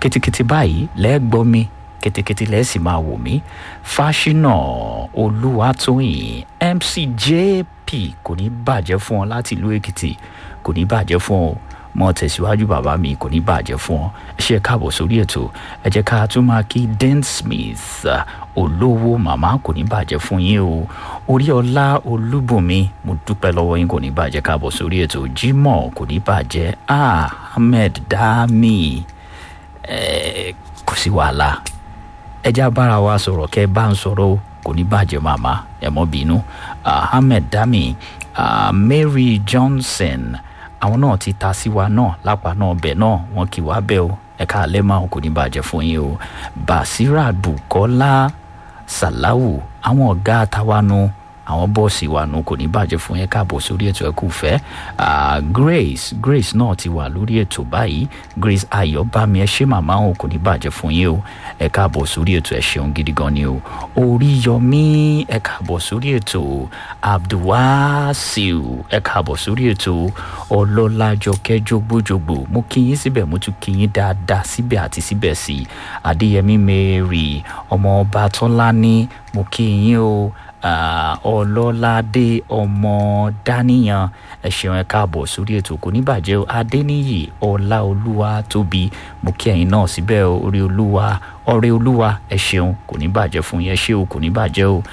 kitikiti báyìí lẹ́gbọ́ mi kitikiti lẹ́ẹ̀ sì máa wò mí fáṣínà olúwatóyìn mc jp kò ní bàjẹ́ fún ọ láti ìlú èkìtì kò ní bàjẹ́ fún ọ mọ tẹ̀síwájú bàbá mi kò ní bàjẹ́ fún ọ ẹ ṣe káàbọ̀ sórí ètò ẹ jẹ́ ká tún máa kí den smith olówó màmá kò ní bàjẹ́ fún yín o orí ọlá olúbùnmi mo dúpẹ́ lọ́wọ́ yín kò ní bàjẹ́ káàbọ̀ sórí ètò jimoh kò ní bàjẹ́ ahmed dami ẹ kò sí wàhálà ẹ já bára wa sọ̀rọ̀ kẹ́ bá ń sọ̀rọ̀ kò ní bàjẹ́ màmá ẹ mọ́ bínú ahmed dami uh, mary johnson àwọn náà ti ta sí wa náà lápá náà bẹ̀ náà wọn kì wá bẹ́ o ẹ̀ka alẹ́ máa kò ní bàjẹ́ fún yín o basira bukola salawu àwọn ọ̀gá tawanu àwọn bọ́ọ̀sì wa nu kò ní bàjẹ́ fún yẹn káàbọ̀ sórí ètò ẹ̀kú fẹ́ grace grace náà ti wà lórí ètò báyìí grace ayọ̀bámi ẹ ṣé màmá òun kò ní bàjẹ́ fún yín o ẹ káàbọ̀ sórí ètò ẹ ṣeun gidi gan ni o oríyọmí ẹ káàbọ̀ sórí ètò abdulwasiu ẹ káàbọ̀ sórí ètò ọlọ́lájọkẹ́ jogbojogbo mo kí yín síbẹ̀ mo tún kí yín dáadáa síbẹ̀ àti síbẹ̀ sí adéyẹmí mary ọmọ ọba tọ́lání mo kí yín o ọlọ́ládé ọmọ dáníyàn ẹ ṣeun ẹ káàbọ̀ sórí ètò kò ní bàjẹ́ o adéníyì ọláolúwa tóbi mo kí ẹ̀yin náà síbẹ̀ orí olúwa ọrẹ olúwa ẹ ṣeun kò ní bàjẹ́ fún yẹn ṣé o kò ní bàjẹ́ o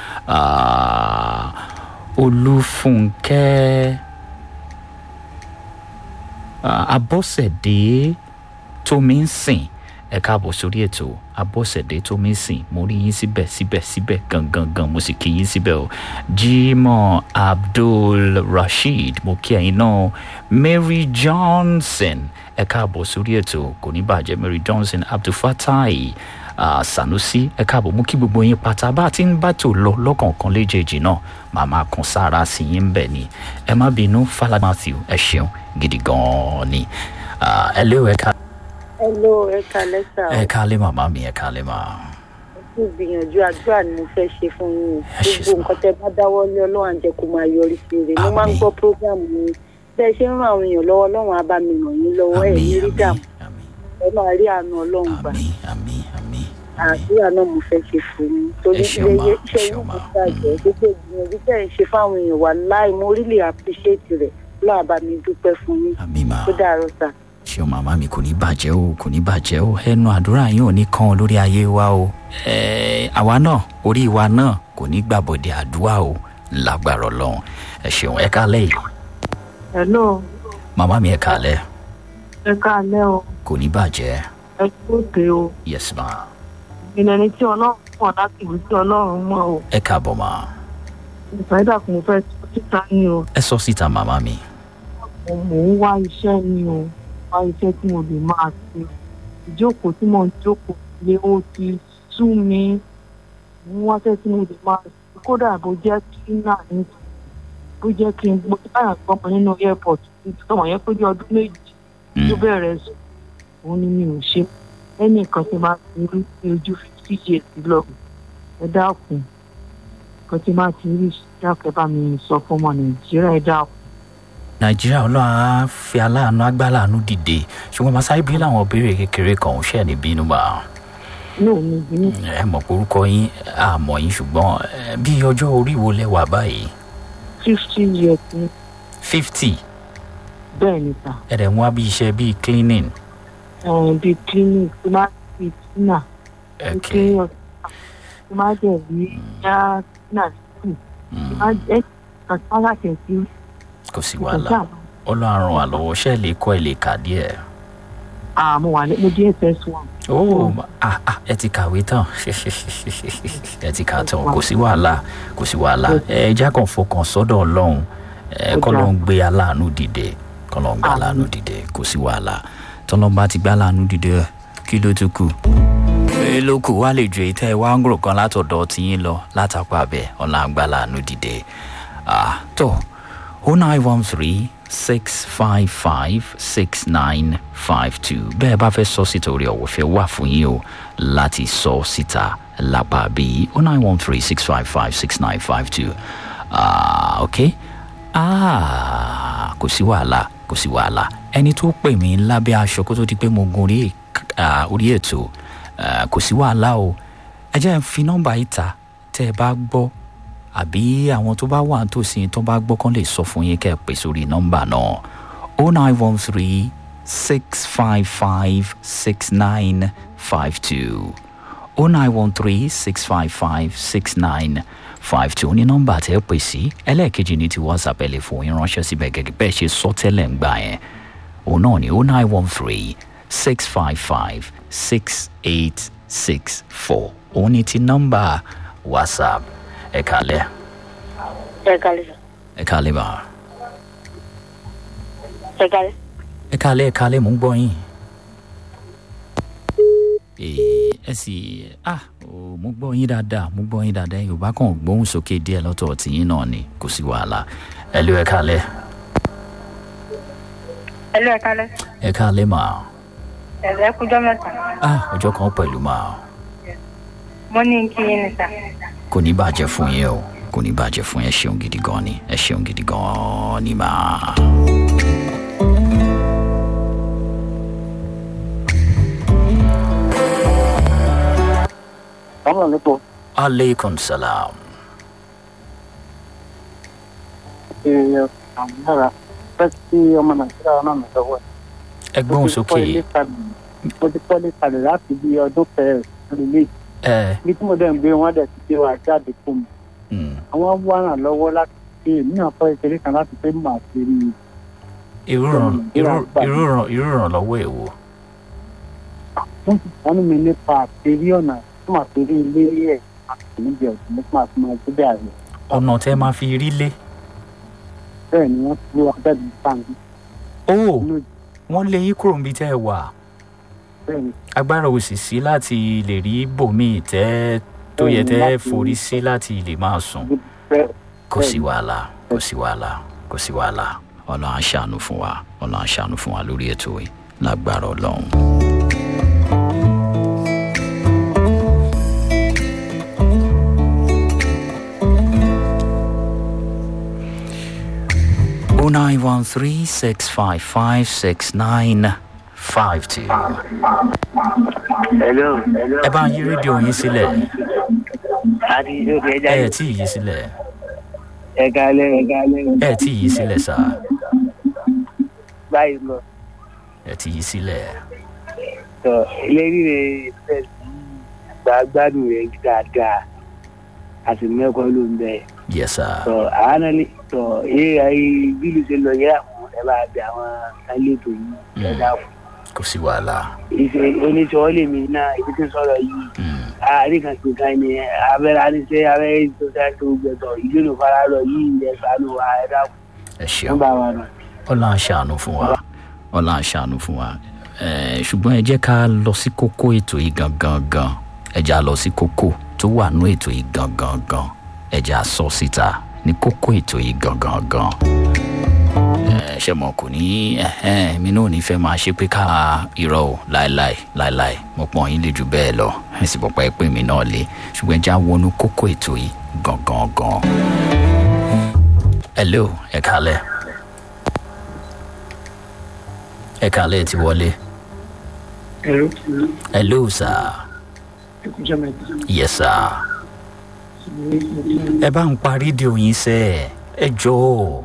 olúfúnkẹ́ abọ́sẹ̀dé tómi ń sìn ẹ káàbọ̀ sórí ètò abọ́sẹ̀dé tó mí sìn mo rí yín síbẹ̀ síbẹ̀ síbẹ̀ gangan gan mo sì kí yín síbẹ̀ o jimoh abdul rasheed mo kí ẹ̀yin náà mary johnson ẹ káàbọ̀ sórí ètò kò ní bàjẹ́ mary johnson abdulfatai uh, sanusi ẹ káàbọ̀ mo kí gbogbo yín pátá bá a ti ń bá tò lọ lọ́kọ̀ọ̀kan léjèèjì náà màmá kan sára sí yín bẹ̀ ni ẹ má bínú fàlà matthew ẹ ṣeun gidi gan-an ni ẹ léwu ẹ ká hello ẹ kalẹ sá ẹ kálé màmá mi ẹ kálé mà. kí gbìyànjú àdúrà ni mo fẹ́ ṣe fún yín Ẹ ṣé gbogbo sà. nǹkan tẹ bá dáwọ́ lé ọlọ́run àjẹ kó máa yọrí sí rẹ̀ mo máa ń Àmín. gbọ́ prógrámù yín bẹ́ẹ̀ ṣe ń ràn àwọn èèyàn lọ́wọ́ ọlọ́run á bá mi ràn yín lọ́wọ́ ẹ̀ ní rí àmì dààmú àmì ẹ máa rí àánú ọlọ́run gbà àmì àmì àmì. àdúrà náà mo fẹ́ ṣe fún yín torí Ẹ ṣeun ma, ilé ẹ iṣẹ́ ṣeun yín ma. kò bàjẹ́ gbogbo ìgbìyànjú tẹ̀ ń ṣe fáwọn èèyàn wà láì mo rí lè appreciate rẹ̀ lọ́wọ́ bá mi dúpẹ́ fún yín àmì mà tó dàrọ́ sà ṣé o màmá mi kò ní bàjẹ́ o kò ní bàjẹ́ o ẹnu àdúrà yín ò ní kan o lórí ayé wa o Ẹ, àwa náà orí wa náà kò ní gbàbọ̀dẹ̀ àdúrà o lágbára ọlọ́run ẹ ṣeun ẹ kálẹ̀ yìí hello màmá mi ẹ kálẹ̀ ẹ káalẹ́ o kò ní bàjẹ́ ẹ kú òkè o yes ma ìpínlẹ̀ ní tí ọlọ́run mọ̀ láti ìwé tí ọlọ́run mọ̀ o ẹ káàbọ̀ ma ìfàdà kò fẹ́ tó síta ní o ẹ sọ síta màmá mi mo mò ń wá iṣẹ́ ní o wá iṣẹ́ tí mo lè máa ṣe ìjókòó tí mo ń jókòó lé ó ti sú mi mo ń wáṣẹ́ tí mo lè máa ṣe kódà bó jẹ́ kíínà ní bó jẹ́ kí n gbọ́ báyà gbọ́mọ nínú airport tọmọ yẹn pé bí ọdún méjì Mm, tó bẹ̀rẹ̀ sùn òun ni mi ò ṣe ẹnìkan tí máa ti rí ní ojú fifty years lọ ẹ dákun kan tí máa ti rí dákẹ́ bá mi sọ fún ọmọ nàìjíríà ẹ dákun. nàìjíríà ọlọ́run á fi aláàánú agbáláàánú dìde ṣùgbọ́n màsáré bí làwọn béèrè kékeré kan ò ṣẹ̀ ní bínú bá inú mi bínú ẹ mọ̀ pé orúkọ yín àmọ̀ yín ṣùgbọ́n ẹ, bí ọjọ́ orí wo lẹ wà báyìí fifty years ni fifty bẹ́ẹ̀ ni ta ẹ̀rẹ̀ ń wá bí iṣẹ́ bíi cleaning ẹ̀rìn bíi clinic tí máa ti tina ní ẹ̀kẹ́ clinic tí máa jẹ̀ rí yá tina sí tí máa jẹ́ kan tí máa láti sí kò sí ìkọjá wàhálà ọlọ́run ràn wá lọ́wọ́ ṣẹ́ lè kọ́ ẹ lè kà díẹ̀. àmọ́ wà ní mo jẹ́ ss one ó ah ah ẹ ti kàwé tán ẹ ti kà tán kò sí wàhálà kò sí wàhálà ẹ já kan fọkàn sọ́dọ̀ ọlọ́run ẹ kọ́ ló ń gbé aláàánú dìde kọ́ ló ń gbé aláàánú dìde kò sí wàhálà tọ́lọ́mbà ti gbé aláàánú dìde kí ló tún kù. ẹ ló kù wá lè ju èyí tẹ́ ẹ wá ń gbòrò kan látọ̀dọ̀ tiyín lọ látàpá abẹ ọ̀la ń gbé aláàánú dìde. ah tó o nine one three six five five six nine five two bẹ́ẹ̀ bá fẹ́ sọ síta orí ọ̀wọ́fẹ́ wà fún yín o láti sọ síta lápá bíi o nine one three six five five six nine five two ok ah kò sí wàhálà kò sí wàhálà ẹni tó pè mí lábẹ́ aṣọ kó tó di pé mo gun orí ah, orí ètò ah, kò sí wàhálà o ẹ jẹ́ n fi nọ́mbà yìí ta tẹ́ ẹ bá gbọ́ àbí àwọn tó bá wà nítòsí yín tó bá gbọ́ kán lè sọ fún yín kẹ́ ẹ pè sórí nọ́mbà náà o nine one three six five five six nine five two o nine one three six five five six nine five two ní nọ́mbà tẹ́ ẹ pè sí ẹlẹ́ẹ̀kejì ní ti whatsapp ẹ lè fún yín ránṣẹ́ síbẹ̀ gẹ́gẹ́ bẹ́ẹ̀ ṣe sọ tẹ́lẹ̀ ń gbà yẹn òun náà ní o nine one three six five five six eight six four òun ní ti nọ́mbà whatsapp ẹ kálẹ̀ ẹ kálẹ̀ sà ẹ kálẹ̀ bá ẹ kálẹ̀. ẹ kálẹ̀ ẹ kálẹ̀ mò ń gbọ́ yín. Ee, ẹ sì ah o mo gbọ́ yín dáadáa mo gbọ́ yín dáadáa yorùbá kan gbóhùn sókè díẹ̀ lọ́tọ̀ tìyín náà ni kò sí wàhálà ẹ lé ẹ kálẹ̀ ẹ lọ ẹ kálẹ̀. ẹ kálẹ̀ mà ẹ̀rẹ́ kújọ́ mẹ́ta. ah ọjọ́ kan pẹ̀lú mà mo ní kí yín ni sà. kò ní bàjẹ́ fún yín o kò ní bàjẹ́ fún yín ẹ ṣeun gidi gan ni ẹ ṣeun gidi gan ni mà. Àwọn àlejò aleykum salam ṣe àmúdára fẹ́ kí ọmọ Nàìjíríà náà nà lọ́wọ́ ẹ̀. ẹ gbóhùn sókè Mo ti kọ́lé kalẹ̀ láti bí ọdún kẹrin lélẹ̀. ẹ Ibi tí mo dẹ̀ ń gbé wọn dẹ̀ ti gbé wa jáde fún mi. mm, Àwọn wá ràn lọ́wọ́ láti ṣe èmi náà kọ́ ìṣeré kan láti pé màá ṣe rí i. irú ìràn- irú- irú ìràn- irú ìrànlọ́wọ́ èwo Wọ́n ti sánú mi nípa àṣírí ọ̀nà tí màá fi rí ilé ẹ̀ àti níbi ọ̀sìn nípa àti máa gbé bẹ́ẹ̀ rẹ̀. ọ̀nà tẹ́ máa fi rí lé Bẹ́ẹ̀ ni wọ́n ti gbé wa jáde ní sáǹdì. ó Inú wọ́n lé yín kúrò níbi tẹ́ ẹ wà bẹ́ẹ̀ ni agbára ò sì sí láti lè rí bòmíì tẹ́ tó yẹ tẹ́ Láti- forí sí láti lè máa sùn ibi bẹ́ẹ̀ kò sí wàhálà kò sí wàhálà kò sí wàhálà ọlọ́run á ṣàánú fún wa ọlọ́run á ṣàánú fún wa lórí ètò yìí lágbára ọlọ́run. o nine one three six five five six nine five two. Hello. ẹ bá ń yí rédíò yín sílẹ̀ Àti ìjọba ẹja ẹ ẹ̀ tí ì yí sílẹ̀ ẹ̀ka alẹ́ ẹ̀ka alẹ́ ẹ ẹ̀ tí ì yí sílẹ̀ sá báyìí lọ. ẹ ti yí sílẹ̀. Tọ́ eléyìí rẹ̀ fẹ́ sí ìgbà gbádùn rẹ̀ dáadáa. A sì mẹ́kọ̀ọ́ ló ń bẹ̀. yes sir. Tọ́ àwọn náà lè tọ́ eré ayé bílù ṣe lọ yẹ́ra fún ẹ bá bẹ àwọn elétò yìí ẹ̀dá fún. kò sí wàhálà. Ìṣe oníṣòwò lèmi náà ibi tí ń sọ̀rọ̀ yìí. Mm. Àárín kan pé kan ni abẹ́rẹ́ aníṣẹ́ abẹ́rẹ́ tó dáa tó gbẹ̀tọ̀ ìlú ló fara lọ yìí ẹ̀ sànù wa ẹ̀dá fún. ẹ Wọ́n ṣeun bá wa nù. ọlọ́run aṣàánú fún wa ọlọ́run aṣàánú fún wa Eh, ṣùgbọ́n ẹ jẹ́ ká lọ sí kókó ètò yìí gangan gan ẹ jẹ́ á lọ sí kókó tó wà nú ètò yìí gangan gan ẹ jẹ́ á sọ síta ní kókó ètò yìí gangan gan. Eh, ṣé mo kò ní ẹhẹ́n, mi náà ò ní fẹ́ máa ṣe pé ká irọ́ o láéláé láéláé mo pọ̀ yín lè jù bẹ́ẹ̀ lọ ẹ sì pọ̀pọ̀ ẹ pé mi náà lé ṣùgbọ́n ẹ jẹ́ á wọnú kókó ètò yìí gangan gan. hello ẹ kálẹ̀ ẹ kálẹ̀ ti wọlé ẹ̀rọ hello sir ẹ̀kúnjẹ́ mẹ́ta. yes sir ẹ bá ń pa rédíò yín sẹ́ ẹ jọ̀ọ́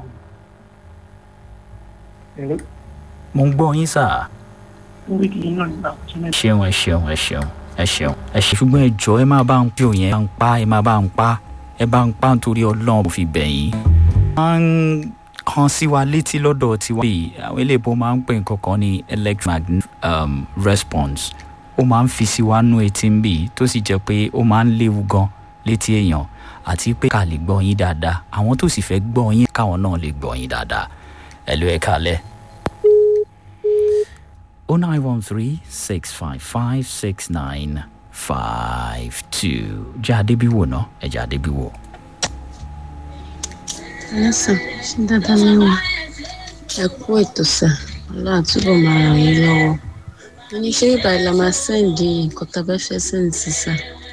ẹ̀rọ mo ń gbọ́ yín sir. orí kìí náà nígbà ọjọ́ mẹ́ta. ṣeun ẹ ṣeun ẹ ṣeun ẹ ṣeun ẹ ṣe ṣùgbọ́n ẹ jọ ẹ máa bá ń pè òyìn ẹ bá ń pa ẹ máa bá ń pa ẹ bá ń pa nítorí ọlọ́run mo fi bẹ̀ yín. máa ń kan sí wa létí lọ́dọ̀ tiwa yìí àwọn eléèbó máa ń pè nǹkan kan ní electromagnetic um, response ó máa ń fi sí wa nú etí ń bì tó sì jẹ́ pé ó máa ń léwu gan létí èèyàn àti pé ká lè gbọ́ yín dáadáa àwọn tó sì fẹ́ gbọ́ yín káwọn náà lè gbọ́ yín dáadáa ẹ ló ẹ kálẹ̀. 0913-655-6952. Jẹ́ Adébíwò náà, ẹ jẹ́ Adébíwò. ẹlẹ́sàn ṣé dáadáa ni wọ́n ẹ kú ètò sà ọlọ́run àtúbọ̀ máa ràn yín lọ́wọ́ mo ní ṣé bíbá ìlà máa sẹ́ǹdì nǹkan tá a bá fẹ́ sẹ́ǹdì sà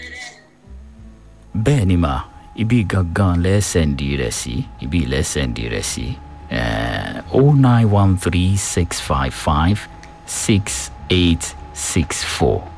Bẹ́ẹ̀ ni mà, ibi gangan lẹ́sẹ̀ndì rẹ̀ sí, ibi lẹ́sẹ̀ndì rẹ̀ sí. Eh, 0913-655-6886. six four.